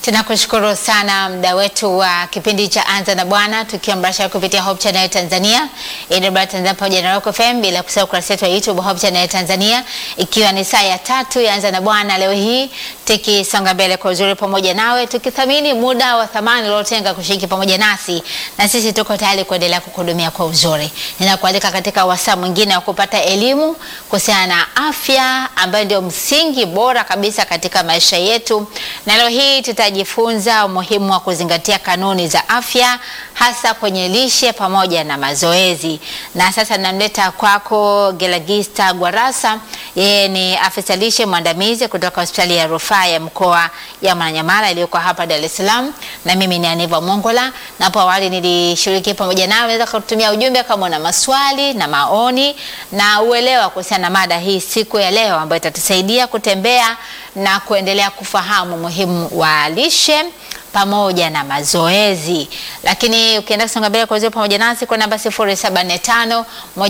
Tunakushukuru sana mda wetu wa kipindi cha Anza na Bwana tukiwa mbashara kupitia Hope Channel Tanzania, AWR Tanzania pamoja na Rock FM, bila kusahau ukurasa wetu wa YouTube Hope Channel Tanzania, ikiwa ni saa ya tatu ya Anza na Bwana leo hii tukisonga mbele kwa uzuri pamoja nawe, tukithamini muda wa thamani uliotenga kushiriki pamoja nasi, na sisi tuko tayari kuendelea kukuhudumia kwa uzuri. Ninakualika katika wasaa mwingine wa kupata elimu kuhusiana na afya ambayo ndio msingi bora kabisa katika maisha yetu, na leo hii tutajifunza umuhimu wa kuzingatia kanuni za afya hasa kwenye lishe pamoja na mazoezi. Na sasa namleta kwako Gelagista Gwarasa, yeye ni afisa lishe mwandamizi kutoka hospitali ya rufaa ya mkoa ya Mwananyamala iliyoko hapa Dar es Salaam, na mimi ni Aniva Mongola, na hapo awali nilishiriki pamoja nawe. Unaweza kutumia ujumbe kama una maswali na maoni na uelewa kuhusiana na mada hii siku ya leo, ambayo itatusaidia kutembea na kuendelea kufahamu umuhimu wa lishe pamoja na mazoezi. Lakini ukienda kusonga mbele kwa uzuri pamoja nasi kwa namba 0745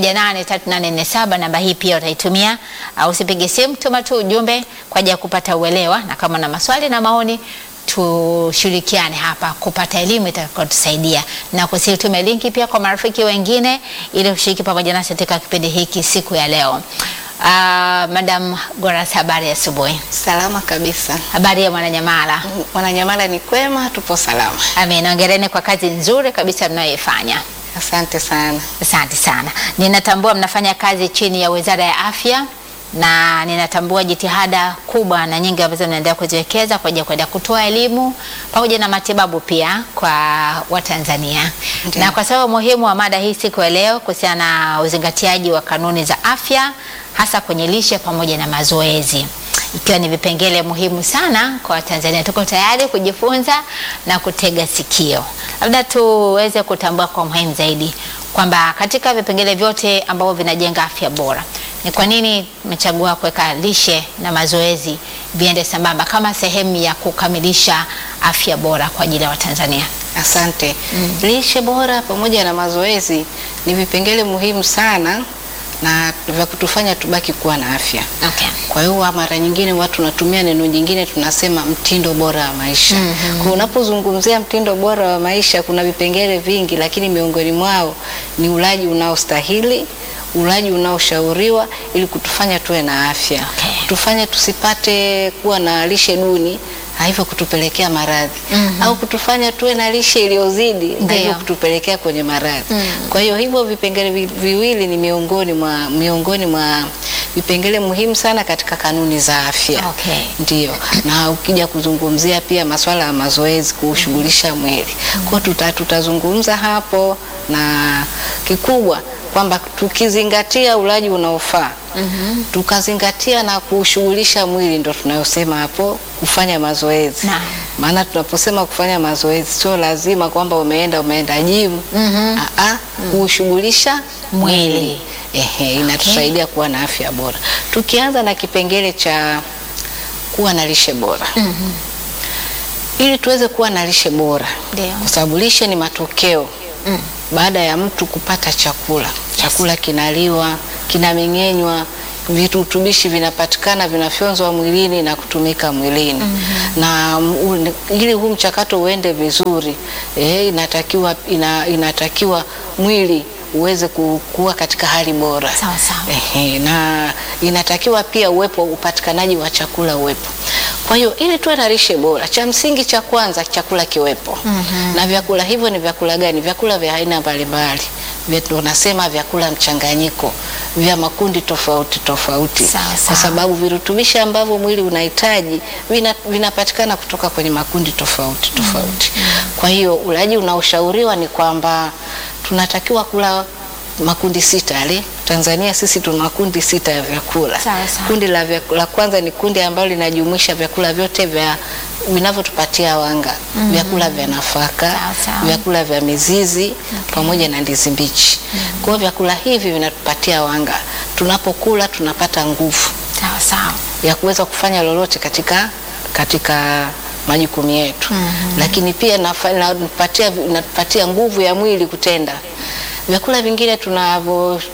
183847 namba hii pia utaitumia, au usipige simu, tuma tu ujumbe kwa ajili ya kupata uelewa, na kama na maswali na maoni tushirikiane hapa kupata elimu itakayotusaidia, na kusitume linki pia kwa marafiki wengine ili kushiriki pamoja nasi katika kipindi hiki siku ya leo. Uh, Madam Goras, habari ya asubuhi. Salama kabisa. Habari ya Mwananyamala? Mwananyamala ni kwema, tupo salama. Amen. Hongereni kwa kazi nzuri kabisa mnayoifanya. Asante sana. Asante sana. Ninatambua mnafanya kazi chini ya Wizara ya Afya na ninatambua jitihada kubwa na nyingi ambazo mnaendelea kuziwekeza kwa ajili ya kwenda kutoa elimu pamoja na matibabu pia kwa Watanzania. Ndiyo. Na kwa sababu muhimu wa mada hii siku ya leo kuhusiana na uzingatiaji wa kanuni za afya hasa kwenye lishe pamoja na mazoezi ikiwa ni vipengele muhimu sana kwa Watanzania. Tuko tayari kujifunza na kutega sikio. Labda tuweze kutambua kwa muhimu zaidi kwamba katika vipengele vyote ambavyo vinajenga afya bora, ni kwa nini tumechagua kuweka lishe na mazoezi viende sambamba kama sehemu ya kukamilisha afya bora kwa ajili ya Watanzania? Asante. Lishe bora pamoja na mazoezi ni vipengele muhimu sana na vya kutufanya tubaki kuwa na afya. Okay. Kwa hiyo mara nyingine watu tunatumia neno jingine tunasema mtindo bora wa maisha. Kwa unapozungumzia mtindo bora wa maisha kuna vipengele vingi, lakini miongoni mwao ni ulaji unaostahili, ulaji unaoshauriwa ili kutufanya tuwe na afya. Okay. Kutufanya tusipate kuwa na lishe duni na hivyo kutupelekea maradhi au kutufanya tuwe na lishe iliyozidi na Ndiyo. hivyo kutupelekea kwenye maradhi. Kwa hiyo hivyo vipengele vi- viwili ni miongoni mwa miongoni mwa vipengele muhimu sana katika kanuni za afya. Okay. Ndio. Na ukija kuzungumzia pia masuala ya mazoezi kuushughulisha mwili. Kwa hiyo tuta, tutazungumza hapo na kikubwa kwamba tukizingatia ulaji unaofaa tukazingatia na kuushughulisha mwili, ndo tunayosema hapo kufanya mazoezi. Naam. Maana tunaposema kufanya mazoezi sio lazima kwamba umeenda umeenda gym. Aa, kuushughulisha Mwili. mwili. Ehe, inatusaidia kuwa na afya bora. Tukianza na kipengele cha kuwa na lishe bora ili tuweze kuwa na lishe bora, Ndio. kwa sababu lishe ni matokeo baada ya mtu kupata chakula. Chakula kinaliwa, kinameng'enywa, virutubishi vinapatikana, vinafyonzwa mwilini na kutumika mwilini na m- u- ili huu mchakato uende vizuri eh, inatakiwa, ina, inatakiwa mwili uweze ku- kuwa katika hali bora Sawa sawa. Ehe, na inatakiwa pia uwepo upatikanaji wa chakula uwepo. Kwa hiyo ili tuwe na lishe bora, cha msingi cha kwanza chakula kiwepo. Na vyakula hivyo ni vyakula gani? Vyakula vya aina mbalimbali. Vya- Tunasema vyakula mchanganyiko vya makundi tofauti tofauti, Sawa, kwa sawa. sababu virutubishi ambavyo mwili unahitaji vina- vinapatikana kutoka kwenye makundi tofauti tofauti. Kwa hiyo ulaji unaoshauriwa ni kwamba tunatakiwa kula makundi sita yale. Tanzania sisi tuna makundi sita ya vyakula. Sawa, sawa. Kundi la, vyakula, la kwanza ni kundi ambalo linajumuisha vyakula vyote vya vinavyotupatia wanga, vyakula vya nafaka, Sawa, sawa. vyakula vya mizizi pamoja na ndizi mbichi. Kwa hiyo vyakula hivi vinatupatia wanga, tunapokula tunapata nguvu Sawa sawa. ya kuweza kufanya lolote katika katika majukumu yetu lakini pia nafa- natupatia natupatia nguvu ya mwili kutenda. Vyakula vingine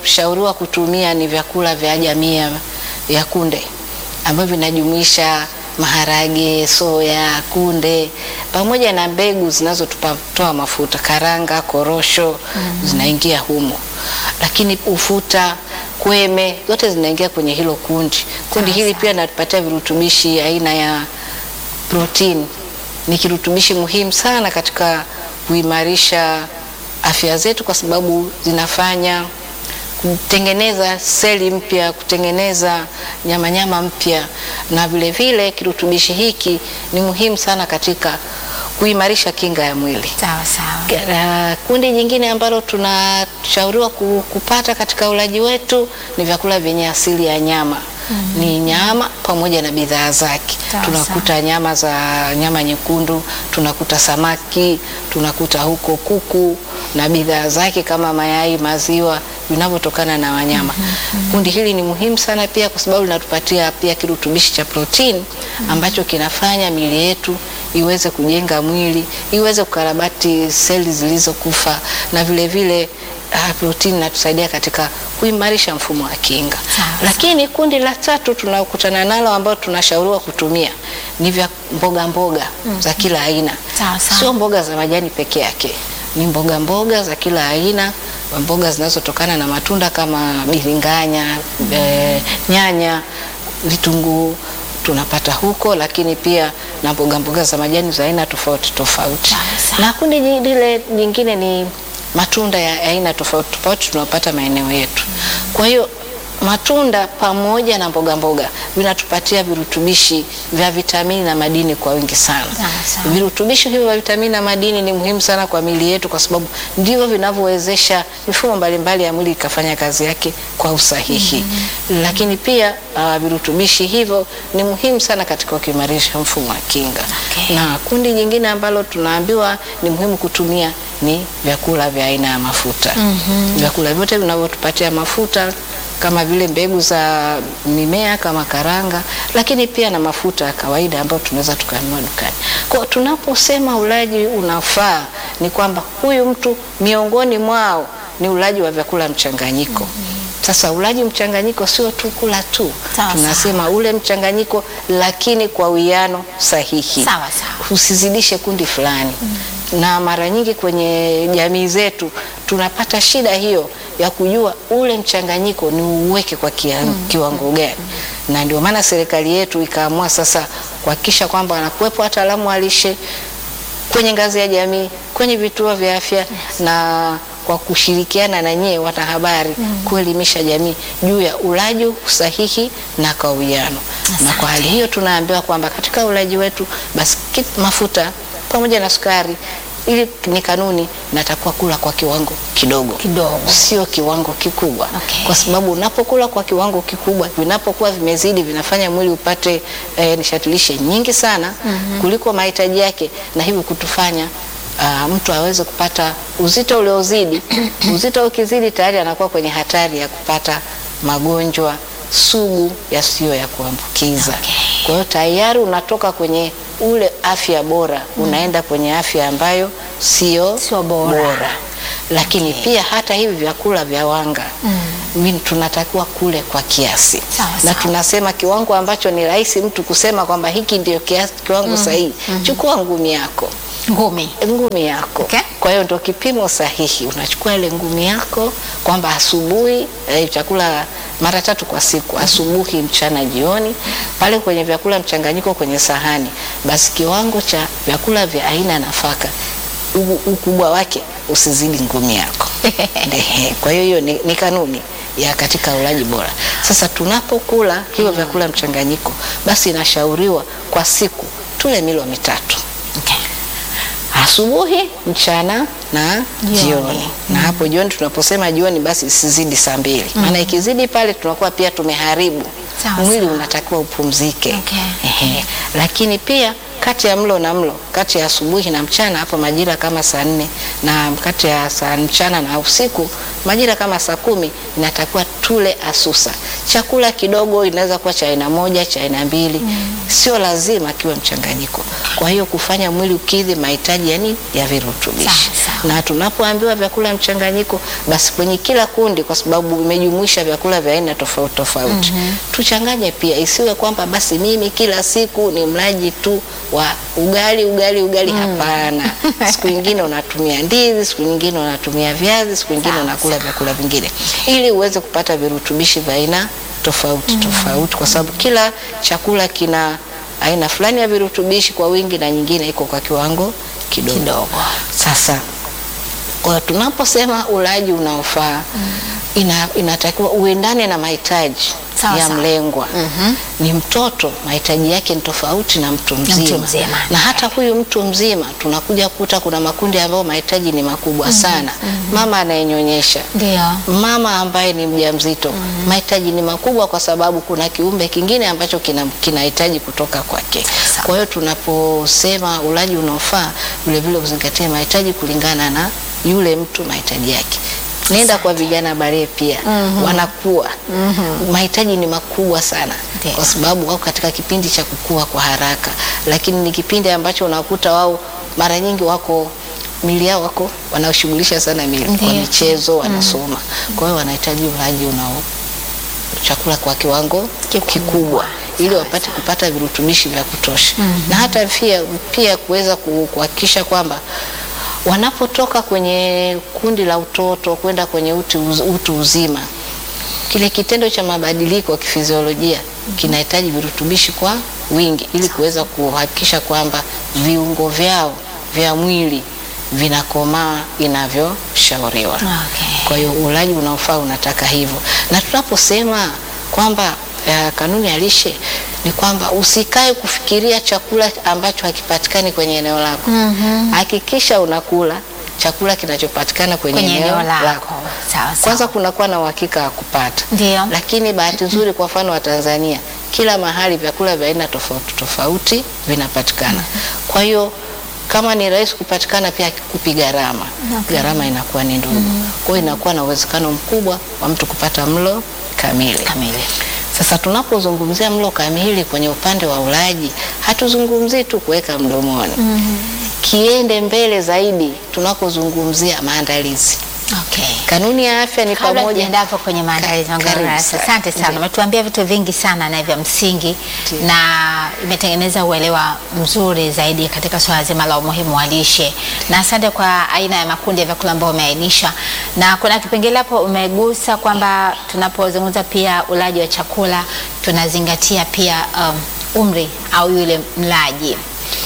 tunavyoshauriwa kutumia ni vyakula vya jamii ya- ya kunde ambavyo vinajumuisha maharage, soya, kunde pamoja na mbegu zinazotoa mafuta, karanga, korosho zinaingia humo, lakini ufuta, kweme zote zinaingia kwenye hilo kundi. Kundi Sawa, hili sawa. pia natupatia virutubishi aina ya protein. Ni kirutubishi muhimu sana katika kuimarisha afya zetu, kwa sababu zinafanya kutengeneza seli mpya, kutengeneza nyamanyama mpya, na vile vile kirutubishi hiki ni muhimu sana katika kuimarisha kinga ya mwili. Sawa sawa. Uh, kundi jingine ambalo tunashauriwa ku- kupata katika ulaji wetu ni vyakula vyenye asili ya nyama. Ni nyama pamoja na bidhaa zake. Sawa, Tunakuta nyama za nyama nyekundu, tunakuta samaki, tunakuta huko kuku na bidhaa zake kama mayai, maziwa vinavyotokana na wanyama. Kundi hili ni muhimu sana pia kwa sababu linatupatia pia kirutubishi cha protini ambacho kinafanya miili yetu iweze kujenga mwili, iweze kukarabati seli zilizokufa na vile vile ah, protini inatusaidia katika kuimarisha mfumo wa kinga. Sawa, Lakini kundi la tatu tunakutana nalo ambao tunashauriwa kutumia ni vya mboga mboga za kila aina. Sawa, sawa. Sio mboga za majani peke yake, ni mboga mboga za kila aina, mboga zinazotokana na matunda kama biringanya, eh, nyanya, vitunguu tunapata huko, lakini pia na mboga mboga za majani za aina tofauti tofauti. Sawa, sawa. Na kundi ji- lile jingine ni matunda ya aina tofauti tofauti tunapata maeneo yetu. Kwa hiyo matunda pamoja na mboga mboga vinatupatia virutubishi vya vitamini na madini kwa wingi sana. Sawa, sawa. Virutubishi hivyo vya vitamini na madini ni muhimu sana kwa miili yetu, kwa sababu ndivyo vinavyowezesha mifumo mbalimbali ya mwili ikafanya kazi yake kwa usahihi. Lakini pia uh, virutubishi hivyo ni muhimu sana katika kuimarisha mfumo wa kinga. Okay. Na kundi jingine ambalo tunaambiwa ni muhimu kutumia ni vyakula vya aina ya mafuta. Vyakula vyote vinavyotupatia mafuta kama vile mbegu za mimea kama karanga, lakini pia na mafuta ya kawaida ambayo tunaweza tukanunua dukani. Kwa hiyo tunaposema ulaji unafaa, ni kwamba huyu mtu miongoni mwao ni ulaji wa vyakula mchanganyiko. Sasa ulaji mchanganyiko sio tu kula tu, Sawa, tunasema ule mchanganyiko, lakini kwa uwiano sahihi Sawa, sawa. usizidishe kundi fulani. Na mara nyingi kwenye jamii zetu tunapata shida hiyo ya kujua ule mchanganyiko ni uweke kwa kia, kiwango gani, na ndio maana serikali yetu ikaamua sasa kuhakikisha kwamba wanakuwepo wataalamu wa lishe kwenye ngazi ya jamii, kwenye vituo vya afya na kwa kushirikiana na nyie wanahabari kuelimisha jamii juu ya ulaji sahihi na kwa uwiano. Na kwa hali hiyo tunaambiwa kwamba katika ulaji wetu basi ki- mafuta pamoja na sukari, ili ni kanuni, natakuwa kula kwa kiwango kidogo Kidogo. sio kiwango kikubwa Okay. kwa sababu unapokula kwa kiwango kikubwa, vinapokuwa vimezidi, vinafanya mwili upate eh, nishati lishe nyingi sana kuliko mahitaji yake, na hivyo kutufanya ah, mtu aweze kupata uzito uliozidi. uzito ukizidi, tayari anakuwa kwenye hatari ya kupata magonjwa sugu yasiyo ya kuambukiza. Okay. Kwa hiyo tayari unatoka kwenye ule afya bora, unaenda kwenye afya ambayo sio Sio bora. lakini pia hata hivi vyakula vya wanga mm. tunatakiwa kule kwa kiasi Sawa, na sawa. tunasema kiwango ambacho ni rahisi mtu kusema kwamba hiki ndio kiasi, kiwango sahihi. Chukua ngumi yako Ngumi. ngumi yako Okay. kwa hiyo ndo kipimo sahihi. Unachukua ile ngumi yako kwamba asubuhi eh, chakula mara tatu kwa siku, asubuhi, mchana, jioni, pale kwenye vyakula mchanganyiko kwenye sahani, basi kiwango cha vyakula vya aina ya nafaka u- ukubwa wake usizidi ngumi yako. Ehe, kwa hiyo hiyo ni, ni kanuni ya katika ulaji bora. Sasa tunapokula hivyo vyakula mchanganyiko, basi inashauriwa kwa siku tule milo mitatu Okay. asubuhi, mchana na Jioni. jioni. Na hapo jioni, tunaposema jioni, basi isizidi saa mbili, maana ikizidi pale tunakuwa pia tumeharibu Sawa, mwili, sawa. unatakiwa upumzike. Okay. Ehe. Lakini pia kati ya mlo na mlo, kati ya asubuhi na mchana, hapo majira kama saa nne na kati ya saa mchana na usiku majira kama saa kumi inatakiwa tule asusa. Chakula kidogo inaweza kuwa cha aina moja, cha aina mbili, sio lazima kiwe mchanganyiko. Kwa hiyo kufanya mwili ukidhi mahitaji yani ya virutubishi. Sawa, sawa. Na tunapoambiwa vyakula mchanganyiko, basi kwenye kila kundi, kwa sababu imejumuisha vyakula vya aina tofauti tofauti, tuchanganye pia, isiwe kwamba basi mimi kila siku ni mlaji tu wa ugali ugali ugali. Hapana, siku nyingine unatumia ndizi, siku nyingine unatumia viazi, siku nyingine Sawa, unakula vyakula vingine, ili uweze kupata virutubishi vya aina tofauti tofauti, kwa sababu kila chakula kina aina fulani ya virutubishi kwa wingi na nyingine iko kwa kiwango kidogo. Kidogo. Sasa kwa hiyo tunaposema ulaji unaofaa ina, inatakiwa uendane na mahitaji Sawa, ya sawa. mlengwa. Ni mtoto mahitaji yake ni tofauti na mtu mzima, mzima. na hata huyu mtu mzima tunakuja kuta kuna makundi ambayo mahitaji ni makubwa sana. Mama anayenyonyesha Ndio. mama ambaye ni mjamzito mahitaji ni makubwa, kwa sababu kuna kiumbe kingine ambacho kina- kinahitaji kutoka kwake. Sawa. Kwa hiyo tunaposema ulaji unaofaa, vilevile uzingatie mahitaji kulingana na yule mtu mahitaji yake. Nenda kwa vijana bare pia wanakuwa mahitaji ni makubwa sana Ndio. kwa sababu wako katika kipindi cha kukua kwa haraka, lakini ni kipindi ambacho unakuta wao mara nyingi wako mili yao wako wanaoshughulisha sana mili kwa Ndio. michezo, wanasoma. Kwa hiyo wanahitaji ulaji unao chakula kwa kiwango kikubwa ili wapate kupata virutubishi vya kutosha na hata pia, pia kuweza ku- kuhakikisha kwamba wanapotoka kwenye kundi la utoto kwenda kwenye utu, uz- utu uzima, kile kitendo cha mabadiliko ya kifiziolojia kinahitaji virutubishi kwa wingi ili kuweza kuhakikisha kwamba viungo vyao vya mwili vinakomaa inavyoshauriwa. Okay. Kwa hiyo ulaji unaofaa unataka hivyo, na tunaposema kwamba eh, kanuni ya lishe ni kwamba usikae kufikiria chakula ambacho hakipatikani kwenye eneo lako. Hakikisha unakula chakula kinachopatikana kwenye, Kwenye eneo eneo lako. lako. Sawa, sawa. Kwanza kunakuwa na uhakika wa kupata, Ndio. lakini bahati nzuri kwa mfano wa Tanzania, kila mahali vyakula vya aina tofauti tofauti vinapatikana. Kwa hiyo kama ni rahisi kupatikana, pia kupi gharama, gharama inakuwa ni ndogo. Kwa hiyo inakuwa na uwezekano mkubwa wa mtu kupata mlo kamili. Kamili. Sasa tunapozungumzia mlo kamili kwenye upande wa ulaji, hatuzungumzii tu kuweka mdomoni. Kiende mbele zaidi tunapozungumzia maandalizi. Okay. Kanuni ya afya ni Kabla pamoja tujaenda hapo kwenye maandalizi Ka- na karibu darasa. sana. Asante sana, Ndio. umetuambia vitu vingi sana na vya msingi Ndio. na imetengeneza uelewa mzuri zaidi katika swala zima la umuhimu wa lishe, na asante kwa aina ya makundi ya vyakula ambayo umeainisha, na kuna kipengele hapo umegusa kwamba tunapozungumza pia ulaji wa chakula tunazingatia pia um, umri au yule mlaji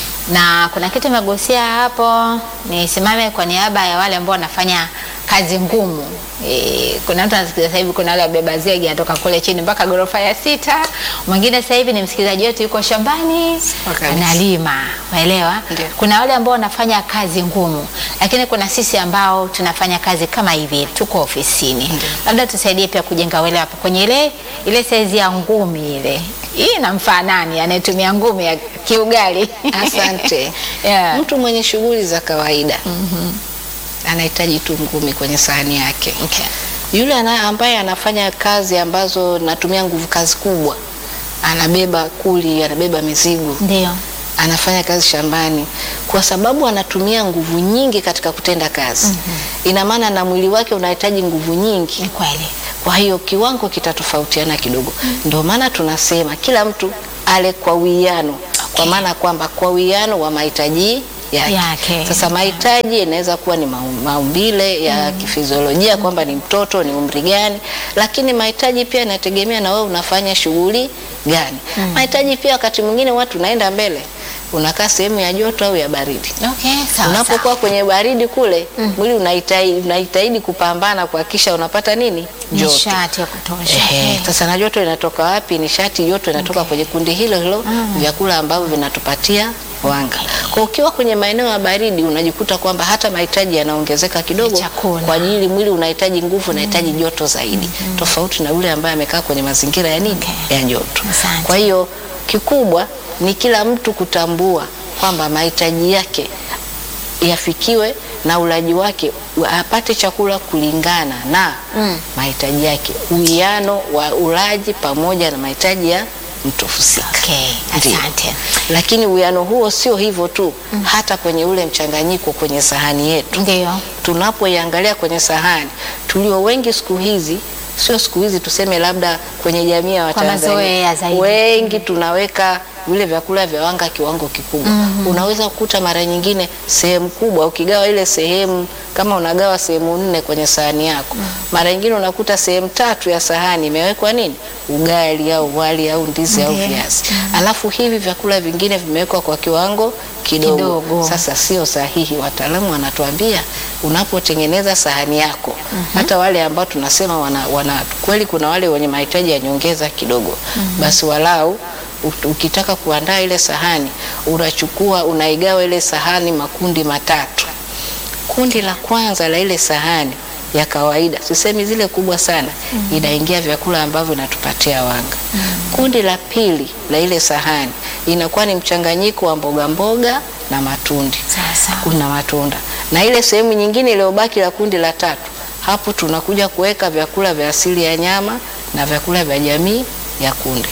na kuna kitu umegusia hapo, nisimame kwa niaba ya wale ambao wanafanya kazi ngumu. E, kuna mtu anasikiza sasa hivi, kuna wale wabeba zege anatoka kule chini mpaka ghorofa ya sita. Mwingine sasa hivi ni msikilizaji wetu, yuko shambani Kabisa. analima, umeelewa? Ndio. Kuna wale ambao wanafanya kazi ngumu, lakini kuna sisi ambao tunafanya kazi kama hivi, tuko ofisini. Labda tusaidie pia kujenga uelewa hapo kwenye ile ile saizi ya ngumi ile. Hii inamfaa nani anayetumia ngumi ya kiugali? Asante. Yeah. Mtu mwenye shughuli za kawaida anahitaji tu ngumi kwenye sahani yake. Okay. Yule ana, ambaye anafanya kazi ambazo natumia nguvu kazi kubwa, anabeba kuli, anabeba mizigo, Ndio. anafanya kazi shambani, kwa sababu anatumia nguvu nyingi katika kutenda kazi. Ina maana na mwili wake unahitaji nguvu nyingi. Ni kweli. Kwa hiyo kiwango kitatofautiana kidogo. Ndio maana tunasema kila mtu ale kwa uwiano, kwa maana kwamba kwa uwiano wa mahitaji yake. Yake. Sasa mahitaji inaweza kuwa ni mau- maumbile ya kifiziolojia kwamba ni mtoto ni umri gani, lakini mahitaji pia inategemea na wewe unafanya shughuli gani. Mahitaji pia wakati mwingine watu naenda mbele, unakaa sehemu ya joto au ya baridi. Okay, sawa. Unapokuwa kwenye baridi kule, mwili unahitaji unahitaji kupambana kuhakikisha unapata nini? Joto. Nishati ya kutosha. Ehe, Eh. sasa na joto inatoka wapi? Nishati joto inatoka kwenye kundi hilo hilo vyakula ambavyo vinatupatia wanga. Kwa ukiwa kwenye maeneo ya baridi unajikuta kwamba hata mahitaji yanaongezeka kidogo Ya chakula. kwa ajili mwili unahitaji nguvu, unahitaji joto zaidi, tofauti na yule ambaye amekaa kwenye mazingira ya nini? Okay. Ya joto. Asante. Kwa hiyo kikubwa ni kila mtu kutambua kwamba mahitaji yake yafikiwe na ulaji wake apate chakula kulingana na mahitaji yake, uwiano wa ulaji pamoja na mahitaji ya mtu husika. Okay, Ndiyo. asante. Lakini uwiano huo sio hivyo tu, hata kwenye ule mchanganyiko kwenye sahani yetu Ndio. tunapoiangalia kwenye sahani, tulio wengi siku hizi, sio siku hizi, tuseme labda kwenye jamii ya Kwa mazoea Watanzania zaidi. wengi tunaweka vile vyakula vya wanga kiwango kikubwa. Unaweza kukuta mara nyingine sehemu kubwa, ukigawa ile sehemu, kama unagawa sehemu nne kwenye sahani yako, mara nyingine unakuta sehemu tatu ya sahani imewekwa nini, ugali au wali au ndizi au Ndiyo. viazi, alafu hivi vyakula vingine vimewekwa kwa kiwango kidogo. Kidogo. Sasa sio sahihi. Wataalamu wanatuambia unapotengeneza sahani yako, hata wale ambao tunasema wana, wana kweli, kuna wale wenye mahitaji ya nyongeza kidogo, basi walau u- ukitaka kuandaa ile sahani unachukua unaigawa ile sahani makundi matatu. Kundi la kwanza la ile sahani ya kawaida, sisemi zile kubwa sana, inaingia vyakula ambavyo vinatupatia wanga. Kundi la pili la ile sahani inakuwa ni mchanganyiko wa mboga mboga na matundi Sawa sawa. kuna matunda na ile sehemu nyingine iliyobaki la kundi la tatu, hapo tunakuja kuweka vyakula vya asili ya nyama na vyakula vya jamii ya kunde.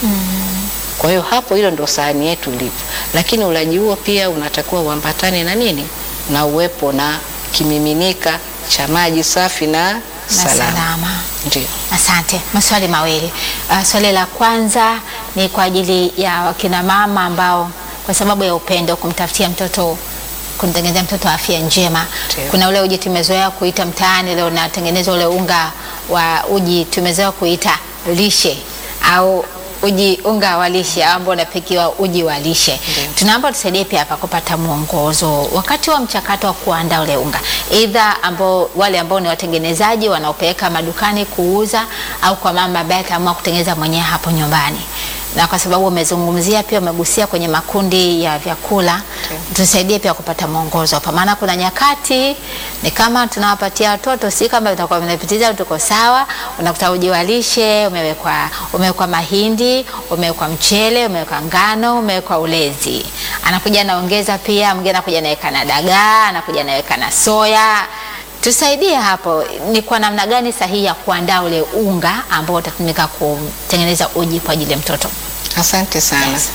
Kwa hiyo hapo, hilo ndo sahani yetu ilivyo, lakini ulaji huo pia unatakiwa uambatane na nini, na uwepo na kimiminika cha maji safi na Na salama. salama. Ndio. Asante. Maswali mawili. Uh, swali la kwanza ni kwa ajili ya wakina mama ambao kwa sababu ya upendo kumtafutia mtoto kumtengenezea mtoto afya njema. Ndio. Kuna ule uji tumezoea kuita mtaani leo unatengenezwa ule unga wa uji tumezoea kuita lishe au uji unga wa lishe au ambao unapikiwa uji wa lishe. Ndio. Tunaomba tusaidie pia hapa kupata mwongozo wakati wa mchakato wa kuandaa ule unga, aidha ambao wale ambao ni watengenezaji wanaopeleka madukani kuuza, au kwa mama ambaye ataamua kutengeneza mwenyewe hapo nyumbani. Na kwa sababu umezungumzia pia umegusia kwenye makundi ya vyakula, tusaidie pia kupata mwongozo hapa, maana kuna nyakati ni kama tunawapatia watoto, si kama vitakuwa vinapitiza, tuko sawa. Unakuta uji wa lishe umewekwa umewekwa mahindi, umewekwa mchele, umewekwa ngano, umewekwa ulezi, anakuja anaongeza pia, mwingine anakuja anaweka na dagaa, anakuja anaweka na soya. Tusaidie hapo, ni kwa namna gani sahihi ya kuandaa ule unga ambao utatumika kutengeneza uji kwa ajili ya mtoto? Asante sana. Yes.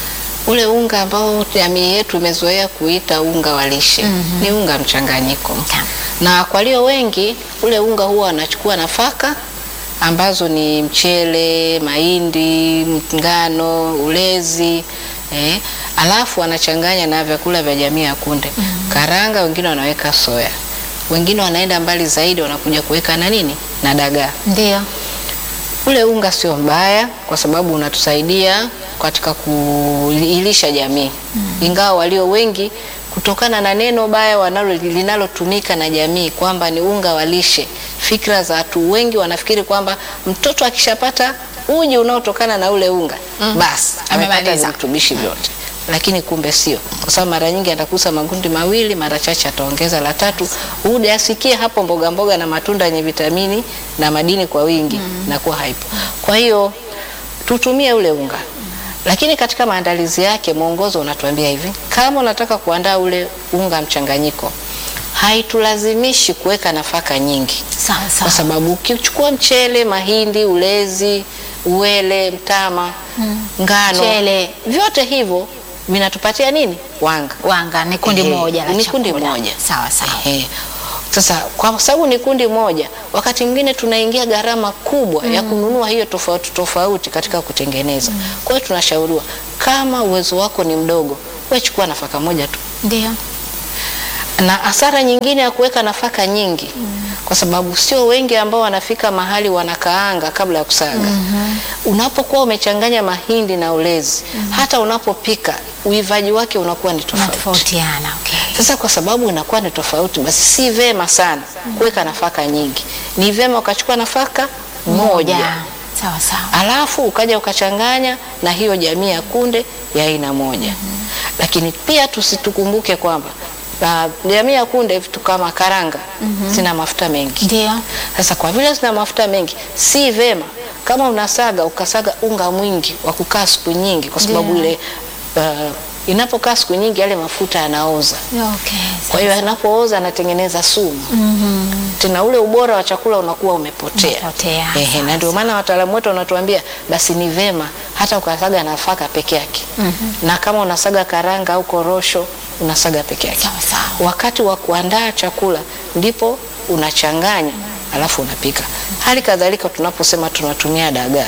Ule unga ambao jamii yetu imezoea kuita unga wa lishe ni unga mchanganyiko, Naam. na kwa walio wengi ule unga huwa wanachukua nafaka ambazo ni mchele, mahindi, ngano, ulezi eh, alafu wanachanganya na vyakula vya jamii ya kunde, karanga, wengine wanaweka soya, wengine wanaenda mbali zaidi, wanakuja kuweka na nini na dagaa. Ndio. Ule unga sio mbaya kwa sababu unatusaidia katika kuilisha jamii, ingawa walio wengi kutokana na neno baya wanalo linalotumika na jamii kwamba ni unga wa lishe, fikra za watu wengi wanafikiri kwamba mtoto akishapata uji unaotokana na ule unga basi amepata Amemaliza. virutubishi vyote, lakini kumbe sio, kwa sababu mara nyingi atakusa makundi mawili, mara chache ataongeza la tatu, uje asikie hapo mboga mboga na matunda yenye vitamini na madini kwa wingi na kuwa haipo. Kwa hiyo tutumie ule unga, lakini katika maandalizi yake mwongozo unatuambia hivi, kama unataka kuandaa ule unga mchanganyiko, haitulazimishi kuweka nafaka nyingi Sawa kwa sawa. sababu ukichukua mchele, mahindi, ulezi, uwele, mtama, ngano, Mchele. vyote hivyo vinatupatia nini? Wanga. Wanga ni kundi Ehe, moja la ni kundi chakula. moja. Sawa sawa. Ehe. Sasa kwa sababu ni kundi moja, wakati mwingine tunaingia gharama kubwa ya kununua hiyo tofauti tofauti katika kutengeneza. Kwa hiyo tunashauriwa kama uwezo wako ni mdogo, wewe chukua nafaka moja tu Ndio. na hasara nyingine ya kuweka nafaka nyingi kwa sababu sio wengi ambao wanafika mahali wanakaanga kabla ya kusaga. Unapokuwa umechanganya mahindi na ulezi, hata unapopika uivaji wake unakuwa ni tofauti. Unatofautiana. Okay. Sasa kwa sababu inakuwa ni tofauti, basi si vema sana kuweka nafaka nyingi. Ni vema ukachukua nafaka moja Sawa sawa. alafu ukaja ukachanganya na hiyo jamii ya kunde ya aina moja. Lakini pia tusitukumbuke kwamba ah, jamii ya kunde vitu kama karanga zina mafuta mengi. Ndio. Sasa kwa vile zina mafuta mengi, si vema kama unasaga ukasaga unga mwingi wa kukaa siku nyingi, kwa sababu Ndio. ile uh, Inapokaa siku nyingi, yale mafuta yanaoza. Okay. Kwa hiyo yanapooza anatengeneza sumu tena, ule ubora wa chakula unakuwa umepotea. Umepotea, Ehe, na ndio maana wataalamu wetu wanatuambia basi ni vema hata ukasaga nafaka peke yake na kama unasaga karanga au korosho unasaga peke yake. Sawa, sawa. Wakati wa kuandaa chakula ndipo unachanganya alafu unapika. Hali kadhalika tunaposema tunatumia dagaa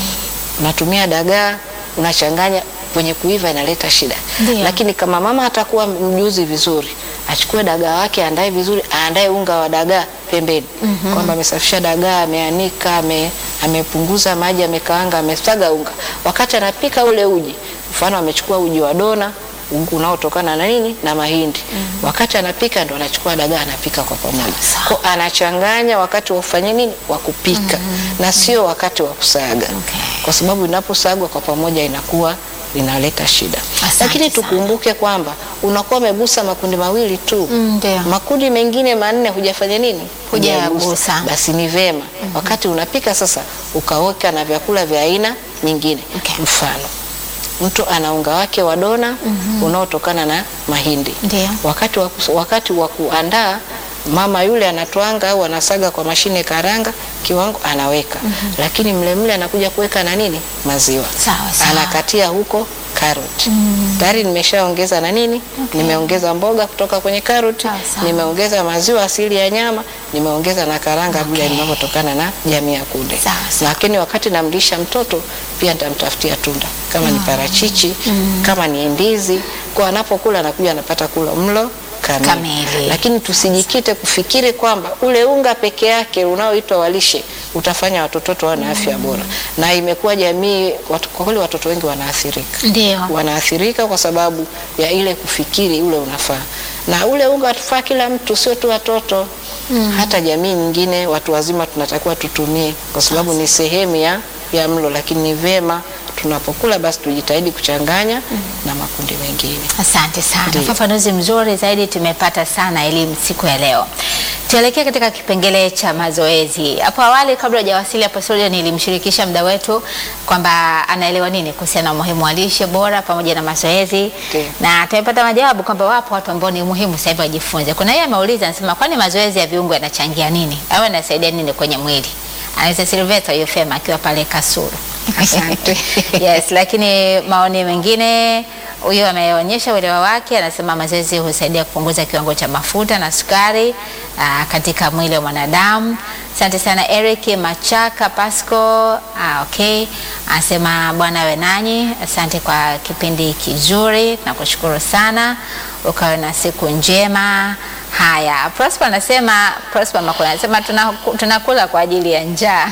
unatumia dagaa unachanganya, kwenye kuiva inaleta shida. Ndio. Lakini kama mama atakuwa mjuzi vizuri, achukue dagaa wake, aandae vizuri, aandae unga wa dagaa pembeni, kwamba amesafisha dagaa, ameanika, ame, amepunguza maji, amekaanga, amesaga unga. Wakati anapika ule uji, mfano amechukua uji wa dona unga unaotokana na nini na mahindi. Wakati anapika ndo anachukua dagaa anapika kwa pamoja. Sawa. Kwa anachanganya wakati wa kufanya nini wa kupika na sio wakati wa kusaga Okay. kwa sababu inaposagwa kwa pamoja inakuwa inaleta shida. Asante Lakini sana. tukumbuke kwamba unakuwa umegusa makundi mawili tu Mm, ndio. makundi mengine manne hujafanya nini? Hujayagusa. Hujayagusa. Basi ni vema wakati unapika sasa ukaweka na vyakula vya aina nyingine. Okay. Mfano, mtu ana unga wake wa dona unaotokana na mahindi. Ndio. Wakati wa, kus- wakati wa kuandaa mama yule anatwanga au anasaga kwa mashine karanga kiwango anaweka, lakini mle mle anakuja kuweka na nini maziwa Sawa, sawa. anakatia huko karoti tayari nimeshaongeza na nini nimeongeza mboga kutoka kwenye karoti Sawa, sawa. nimeongeza maziwa asili ya nyama nimeongeza na karanga vile Okay. inavyotokana na jamii ya kunde Sawa, sawa. lakini wakati namlisha mtoto pia nitamtafutia tunda kama ni parachichi kama ni ndizi kwa anapokula anakuja anapata kula mlo kamili. Kamili. lakini tusijikite kufikiri kwamba ule unga peke yake unaoitwa walishe utafanya watoto wetu wawe na afya bora na imekuwa jamii watu, kwa kweli watoto wengi wanaathirika Ndio. wanaathirika kwa sababu ya ile kufikiri ule unafaa, na ule unga watufaa kila mtu, sio tu watoto hata jamii nyingine, watu wazima tunatakiwa tutumie, kwa sababu ni sehemu ya, ya mlo, lakini ni vema tunapokula basi tujitahidi kuchanganya na makundi mengine. Asante sana, Ndiyo. ufafanuzi mzuri zaidi tumepata sana elimu siku ya leo. Tuelekee katika kipengele cha mazoezi. Hapo awali, kabla hujawasili hapo studio, nilimshirikisha mda wetu kwamba anaelewa nini kuhusiana na umuhimu wa lishe bora pamoja na mazoezi, Ndiyo. na tumepata majawabu kwamba wapo watu ambao ni muhimu sasa hivi wajifunze. Kuna yeye ameuliza, anasema kwani mazoezi ya viungo yanachangia nini au yanasaidia nini kwenye mwili? Anaweza Silveta Yofema akiwa pale Kasulu. Asante. Yes, lakini maoni mengine huyo ameonyesha uelewa wake, anasema mazoezi husaidia kupunguza kiwango cha mafuta na sukari aa, katika mwili wa mwanadamu. Asante sana Eric Machaka Pasco. Ah, okay. Anasema Bwana awe nanyi, asante kwa kipindi kizuri, nakushukuru sana, ukawe na siku njema. Haya, Prosper anasema Prosper Makuna anasema tunaku- tunakula kwa ajili ya njaa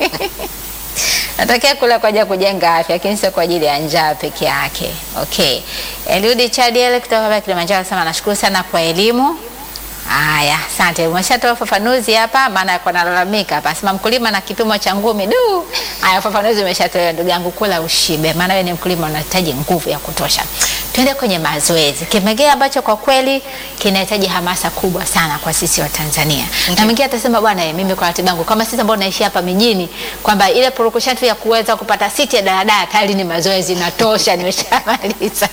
Natakia kula kwa ajili ya kujenga afya lakini sio kwa ajili ya njaa peke yake. Okay. Eliudi Chadiel kutoka hapa Kilimanjaro anasema nashukuru sana kwa elimu. Haya, asante. Umeshatoa ufafanuzi hapa maana kwa nalalamika hapa. Sema mkulima na kipimo cha ngumi. Du. Haya, ufafanuzi umeshatoa ndugu yangu, kula ushibe maana wewe ni mkulima unahitaji nguvu ya kutosha. Tuende kwenye mazoezi. Kipengele ambacho kwa kweli kinahitaji hamasa kubwa sana kwa sisi wa Tanzania. Na mwingine atasema bwana, eh, mimi kwa ratiba yangu kama sisi ambao naishi hapa mijini kwamba ile purukushani tu ya kuweza kupata siti ya daladala tayari ni mazoezi natosha, nimeshamaliza.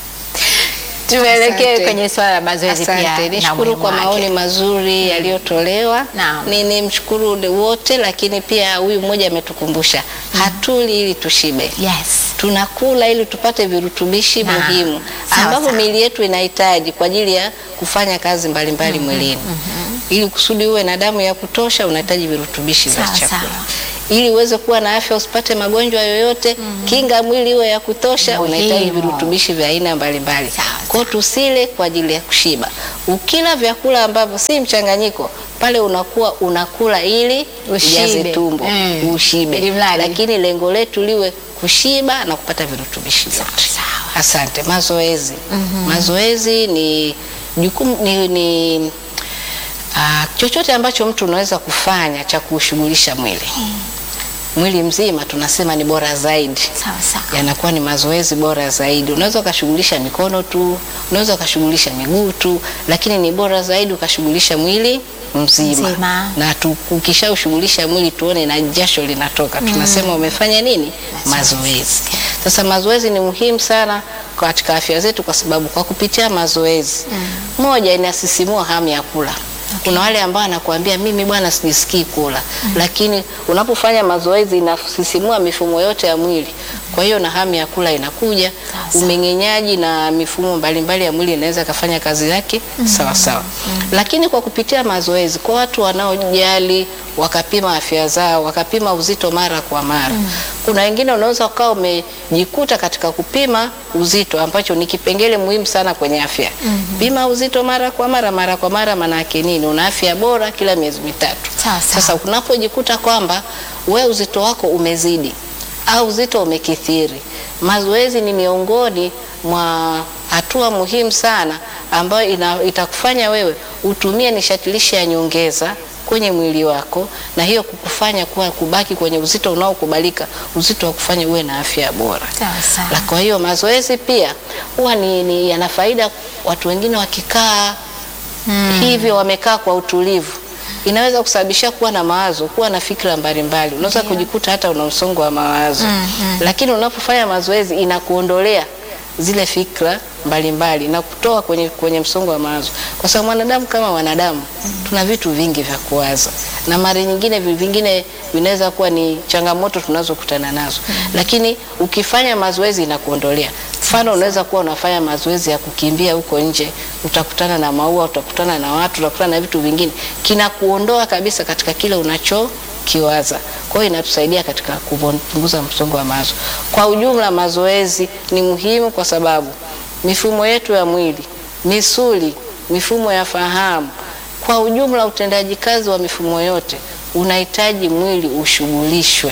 Tuelekee Asante. kwenye swala la mazoezi pia. Asante, na nishukuru umuhimu kwa wake. maoni mazuri yaliyotolewa. Naam. Ni nimshukuru ule wote, lakini pia huyu mmoja ametukumbusha hatuli ili tushibe Yes. tunakula ili tupate virutubishi Na, muhimu sawa, ambavyo sawa. miili yetu inahitaji kwa ajili ya kufanya kazi mbalimbali mwilini. Ili kusudi uwe na damu ya kutosha, unahitaji virutubishi vya Sawa, chakula. sawa. Ili uweze kuwa na afya, usipate magonjwa yoyote, kinga mwili iwe ya kutosha, unahitaji Muhimu. virutubishi vya aina mbalimbali. Sawa, Kwa hiyo tusile kwa ajili ya kushiba. Ukila vyakula ambavyo si mchanganyiko, pale unakuwa unakula ili Ushibe. ujaze tumbo, Mm. ushibe. Ili mradi. Lakini lengo letu liwe kushiba na kupata virutubishi vyote. sawa. Asante. Mazoezi, mazoezi ni jukumu ni, ni ah, chochote ambacho mtu unaweza kufanya cha kuushughulisha mwili mwili mzima, tunasema ni bora zaidi Sawa sawa. yanakuwa ni mazoezi bora zaidi. Unaweza ukashughulisha mikono tu, unaweza ukashughulisha miguu tu, lakini ni bora zaidi ukashughulisha mwili mzima, Mzima. na tu- ukishaushughulisha mwili tuone na jasho linatoka, tunasema umefanya nini? Mazoezi. Sasa mazoezi ni muhimu sana katika afya zetu, kwa sababu kwa kupitia mazoezi moja, inasisimua hamu ya kula. Kuna wale ambao anakuambia mimi bwana sijisikii kula, lakini unapofanya mazoezi inasisimua mifumo yote ya mwili, kwa hiyo na hamu ya kula inakuja, Sawa. umeng'enyaji na mifumo mbalimbali ya mwili inaweza ikafanya kazi yake sawa sawa. Lakini kwa kupitia mazoezi, kwa watu wanaojali wakapima afya zao, wakapima uzito mara kwa mara. Kuna wengine unaweza ukawa umejikuta katika kupima uzito, ambacho ni kipengele muhimu sana kwenye afya. Pima uzito mara kwa mara, mara kwa mara, maana yake nini? Una afya bora kila miezi mitatu. Sawa, sawa. Sasa unapojikuta kwamba we uzito wako umezidi au uzito umekithiri, mazoezi ni miongoni mwa hatua muhimu sana ambayo ina, itakufanya wewe utumie nishati lishe ya nyongeza kwenye mwili wako, na hiyo kukufanya kuwa kubaki kwenye uzito unaokubalika, uzito wa kufanya uwe na afya bora. Sawa, sawa. La, kwa hiyo mazoezi pia huwa ni, ni yana faida. Watu wengine wakikaa hivyo wamekaa kwa utulivu inaweza kusababisha kuwa na mawazo, kuwa na fikra mbalimbali. Unaweza kujikuta hata una msongo wa mawazo lakini unapofanya mazoezi inakuondolea zile fikra mbalimbali na kutoa kwenye, kwenye msongo wa mawazo, kwa sababu mwanadamu kama wanadamu tuna vitu vingi vya kuwaza, na mara nyingine vi- vingine vinaweza kuwa ni changamoto tunazokutana nazo, lakini ukifanya mazoezi inakuondolea. Mfano, unaweza kuwa unafanya mazoezi ya kukimbia huko nje, utakutana na maua, utakutana na watu, utakutana na vitu vingine, kinakuondoa kabisa katika kile unachokiwaza. Kwa hiyo inatusaidia katika kupunguza msongo wa mawazo. Kwa ujumla, mazoezi ni muhimu kwa sababu mifumo yetu ya mwili, misuli, mifumo ya fahamu, kwa ujumla utendaji kazi wa mifumo yote unahitaji mwili ushughulishwe.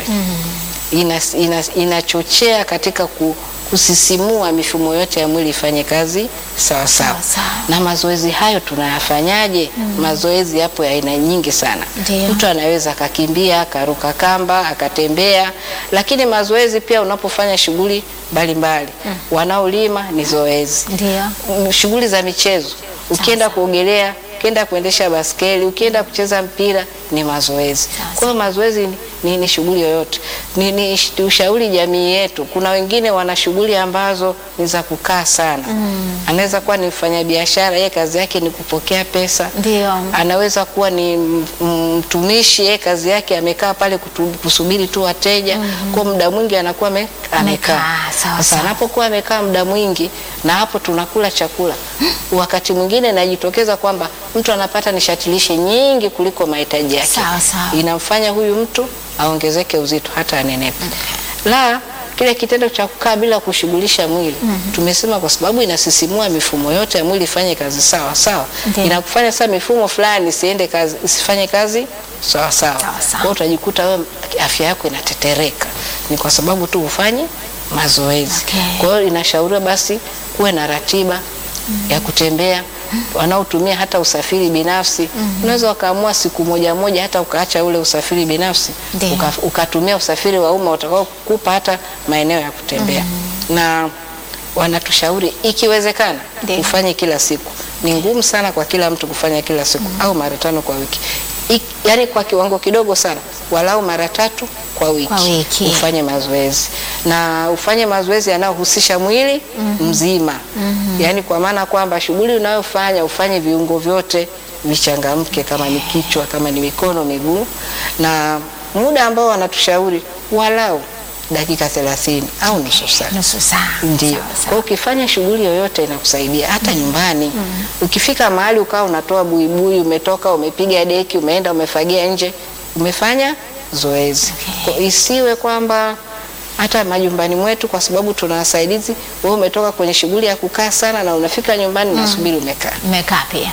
Inas- inas- inachochea katika ku, kusisimua mifumo yote ya mwili ifanye kazi sawa sawa. Sawa sawa. Na mazoezi hayo tunayafanyaje? Mazoezi yapo ya aina nyingi sana. Ndiyo. Mtu anaweza akakimbia, akaruka kamba, akatembea, lakini mazoezi pia unapofanya shughuli mbalimbali. Wanaolima ni zoezi Ndio. Mm, shughuli za michezo, ukienda kuogelea, ukienda kuendesha baskeli, ukienda kucheza mpira ni mazoezi. Kwa hiyo mazoezi ni, ni, ni shughuli yoyote. Ni, ni sh- ushauri jamii yetu. Kuna wengine wana shughuli ambazo ni za kukaa sana. Anaweza kuwa ni mfanyabiashara, yeye kazi yake ni kupokea pesa. Ndio. Anaweza kuwa ni m- m- mtumishi, yeye kazi yake amekaa pale kutu, kusubiri tu wateja. Kwa muda mwingi anakuwa ame- Amekaa, amekaa. sawa, Sasa sawa. anapokuwa amekaa muda mwingi na hapo tunakula chakula, wakati mwingine inajitokeza kwamba mtu anapata nishati lishe nyingi kuliko mahitaji yake, Sawa, sawa. inamfanya huyu mtu aongezeke uzito hata anenepe. La, kile kitendo cha kukaa bila kushughulisha mwili tumesema, kwa sababu inasisimua mifumo yote ya mwili ifanye kazi sawa sawa, Ndiyo. inakufanya sasa mifumo fulani isiende kazi, isifanye kazi sawa sawa. Sawa, sawa. Kwa hiyo utajikuta wewe afya yako inatetereka, ni kwa sababu tu ufanye mazoezi. Okay. Kwa hiyo inashauriwa basi kuwe na ratiba ya kutembea. Wanaotumia hata usafiri binafsi unaweza wakaamua siku moja moja, hata ukaacha ule usafiri binafsi Ndiyo. uka, ukatumia usafiri wa umma utakao kupa hata maeneo ya kutembea na wanatushauri ikiwezekana Ndiyo. ufanye kila siku. Ni ngumu sana kwa kila mtu kufanya kila siku au mara tano kwa wiki, Ik, yani kwa kiwango kidogo sana, walau mara tatu kwa wiki, Kwa wiki. ufanye mazoezi na ufanye mazoezi yanayohusisha mwili mzima, yani kwa maana kwamba shughuli unayofanya ufanye viungo vyote vichangamke, kama ni kichwa, kama ni mikono, miguu, na muda ambao wanatushauri walau dakika 30 au nusu saa. Nusu saa. Ndio. Sawa, Kwa sawa. hiyo ukifanya shughuli yoyote inakusaidia hata nyumbani. Ukifika mahali ukawa unatoa buibui, umetoka umepiga deki, umeenda umefagia nje, umefanya zoezi. Kwa isiwe kwamba hata majumbani mwetu, kwa sababu tuna wasaidizi, wewe umetoka kwenye shughuli ya kukaa sana na unafika nyumbani unasubiri umekaa. Umekaa pia.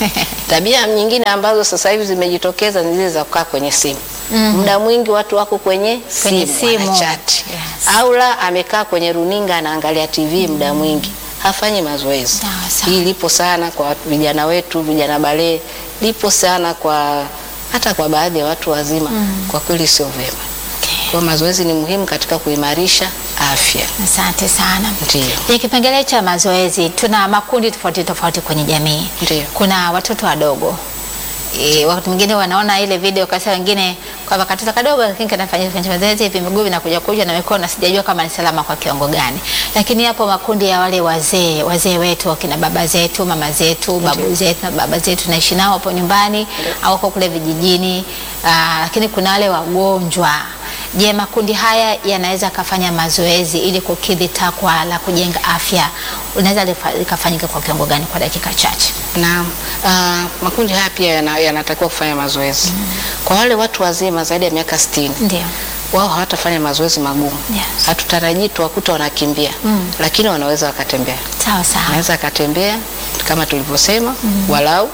Tabia nyingine ambazo sasa hivi zimejitokeza ni zile za kukaa kwenye simu. Muda mwingi watu wako kwenye Kwenye simu, simu. wanachati. Yes. Au la amekaa kwenye runinga anaangalia TV muda mwingi, hafanyi mazoezi. Sawa, sawa. Hii lipo sana kwa watu- vijana wetu, vijana balee, lipo sana kwa hata kwa baadhi ya watu wazima. Kwa kweli sio vyema. Okay. Kwa mazoezi ni muhimu katika kuimarisha afya. Asante sana. Ndio. Kwenye kipengele cha mazoezi tuna makundi tofauti tofauti kwenye jamii. Ndio. Kuna watoto wadogo e, wakati mwingine wanaona ile video kasa, wengine kwamba katoto kadogo lakini kanafanya kwenye mazoezi hivi, miguu inakuja kuja na mikono, sijajua kama ni salama kwa kiwango gani. Lakini hapo makundi ya wale wazee wazee wetu, wakina baba zetu, mama zetu, babu zetu na baba zetu, naishi nao hapo nyumbani au wako kule vijijini. Aa, lakini kuna wale wagonjwa Je, makundi haya yanaweza kafanya mazoezi ili kukidhi takwa la kujenga afya? Unaweza likafanyika kwa kiwango gani kwa dakika chache? Na uh, makundi haya pia yana- yanatakiwa kufanya mazoezi. Kwa wale watu wazima zaidi ya miaka 60 Ndio. wao hawatafanya mazoezi magumu. Yes. Hatutarajii tuwakuta wanakimbia, lakini wanaweza wakatembea. Sawa sawa. Anaweza akatembea kama tulivyosema, walau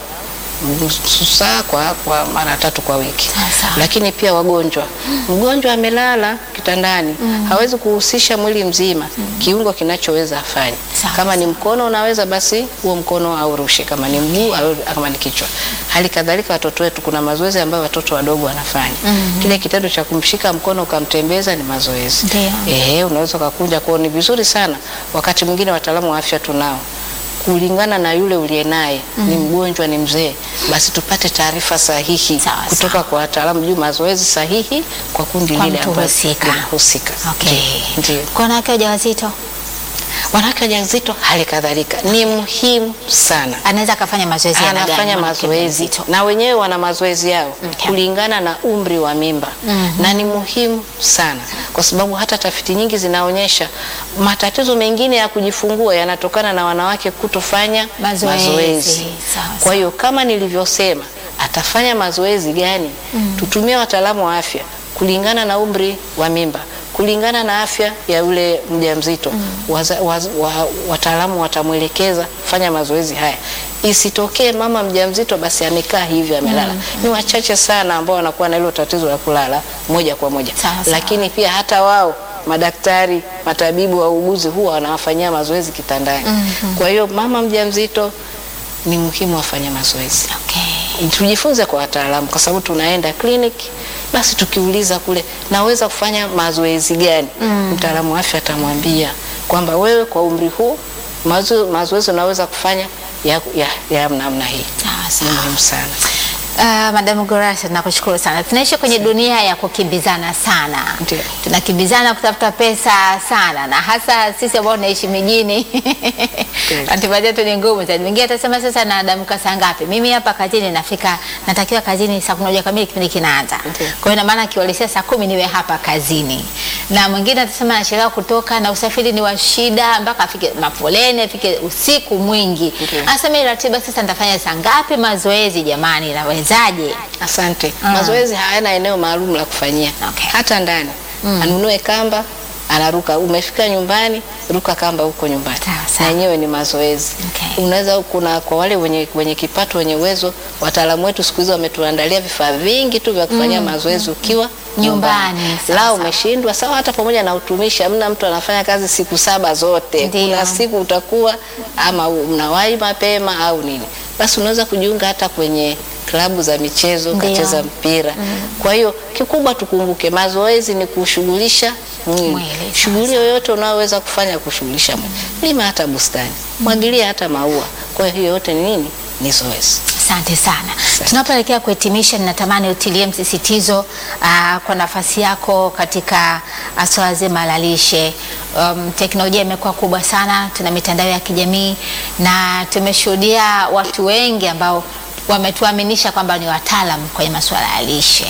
nusu saa kwa, kwa mara tatu kwa wiki. Sawa, sawa. Lakini pia wagonjwa, mgonjwa amelala kitandani hawezi kuhusisha mwili mzima, kiungo kinachoweza afanye. Sawa, Kama ni mkono unaweza, basi huo mkono aurushe, kama ni mguu au kama ni kichwa. Hali kadhalika watoto wetu, kuna mazoezi ambayo watoto wadogo wanafanya. Kile kitendo cha kumshika mkono ukamtembeza ni mazoezi. Ndio. Ehe, unaweza ukakunja kwao, ni vizuri sana. Wakati mwingine wataalamu wa afya tunao kulingana na yule uliye naye ni mgonjwa, ni mzee, basi tupate taarifa sahihi Sawa, kutoka sawa. kwa wataalamu juu mazoezi sahihi kwa kundi Kwa lile mtu ambalo husika. linahusika. Okay. Ndio. Kwa wanawake wajawazito Wanawake wajawazito hali kadhalika ni muhimu sana anaweza akafanya mazoezi ya aina gani anafanya mwanamke mazoezi mjamzito? na wenyewe wana mazoezi yao Okay. kulingana na umri wa mimba na ni muhimu sana kwa sababu hata tafiti nyingi zinaonyesha matatizo mengine ya kujifungua yanatokana na wanawake kutofanya Mazoezi. Sawa, Kwa hiyo kama nilivyosema, atafanya mazoezi gani? Tutumie wataalamu wa afya kulingana na umri wa mimba kulingana na afya ya yule mjamzito waza- waz- wa- wataalamu watamwelekeza fanya mazoezi haya. Isitokee mama mjamzito basi amekaa hivi amelala. Ni wachache sana ambao wanakuwa na hilo tatizo la kulala moja kwa moja, Sawa, sawa. lakini pia hata wao madaktari, matabibu, wauguzi huwa wanawafanyia mazoezi kitandani. Kwa hiyo mama mjamzito ni muhimu afanye mazoezi Okay. tujifunze kwa wataalamu, kwa sababu tunaenda kliniki, basi tukiuliza kule, naweza kufanya mazoezi gani? Mtaalamu wa afya atamwambia kwamba wewe kwa umri huu mazo- mazoezi unaweza kufanya ya, ya, ya namna hii. Sawa, Ni sawa. muhimu sana. Uh, Madam Gorasa tunakushukuru sana. Tunaishi kwenye dunia ya kukimbizana sana. Ndio. Tunakimbizana kutafuta pesa sana na hasa sisi ambao tunaishi mijini. Kweli. Ratiba zetu ni ngumu zaidi. Mwingine atasema sasa naamka saa ngapi? Mimi hapa kazini nafika natakiwa kazini saa 11 kamili kipindi kinaanza. Ndio. Kwa hiyo ina maana kiwalisia saa kumi niwe hapa kazini. Na mwingine atasema anachelewa kutoka na usafiri ni wa shida mpaka afike mafoleni afike usiku mwingi. Ndio. Anasema hii ratiba sasa nitafanya saa ngapi mazoezi jamani nawezaje? Asante. Ah. Mazoezi hayana eneo maalum la kufanyia, Okay. hata ndani anunue kamba anaruka. Umefika nyumbani, ruka kamba huko nyumbani, Sawa, na sawa. yenyewe ni mazoezi. Okay. Unaweza kuna kwa wale wenye, wenye kipato wenye uwezo, wataalamu wetu siku hizi wametuandalia vifaa vingi tu vya kufanyia mazoezi ukiwa Nyumbani, sawa, La sawa. umeshindwa sawa, hata pamoja na utumishi, hamna mtu anafanya kazi siku saba zote. Ndio. Kuna siku utakuwa ama unawahi mapema au nini, basi unaweza kujiunga hata kwenye klabu za michezo Ndio. ukacheza mpira. Kwa hiyo kikubwa tukumbuke, mazoezi ni kushughulisha mwili. Mwili, sawa, Shughuli yoyote unayoweza kufanya kushughulisha mwili, lima hata bustani, mwagilia hata maua. Kwa hiyo hiyo yote ni nini? Ni zoezi. Asante sana. Tunapoelekea kuhitimisha, ninatamani utilie msisitizo aa, kwa nafasi yako katika ah, swala zima la lishe. Um, teknolojia imekuwa kubwa sana, tuna mitandao ya kijamii na tumeshuhudia watu wengi ambao wametuaminisha kwamba ni wataalam kwenye masuala ya lishe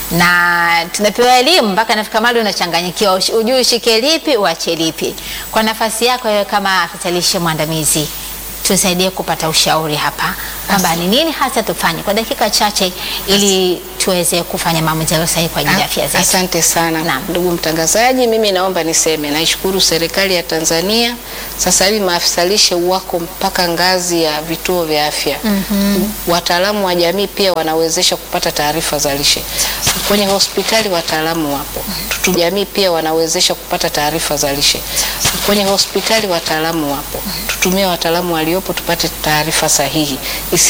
na tunapewa elimu mpaka nafika mahali unachanganyikiwa, ush- ujui ushike lipi uache lipi. Kwa nafasi yako wewe kama afisa lishe mwandamizi, tusaidie kupata ushauri hapa kwamba ni nini hasa tufanye kwa dakika chache ili tuweze kufanya maamuzi yaliyo sahihi kwa ajili ya afya zetu. Asante sana Naam. ndugu mtangazaji, mimi naomba niseme naishukuru serikali ya Tanzania. Sasa hivi maafisa lishe wako mpaka ngazi ya vituo vya afya. Wataalamu wa jamii pia wanawezesha kupata taarifa za lishe kwenye hospitali, wataalamu wapo. Tutu jamii pia wanawezesha kupata taarifa za lishe kwenye hospitali, wataalamu wapo. Tutumie wataalamu waliopo tupate taarifa sahihi. Isi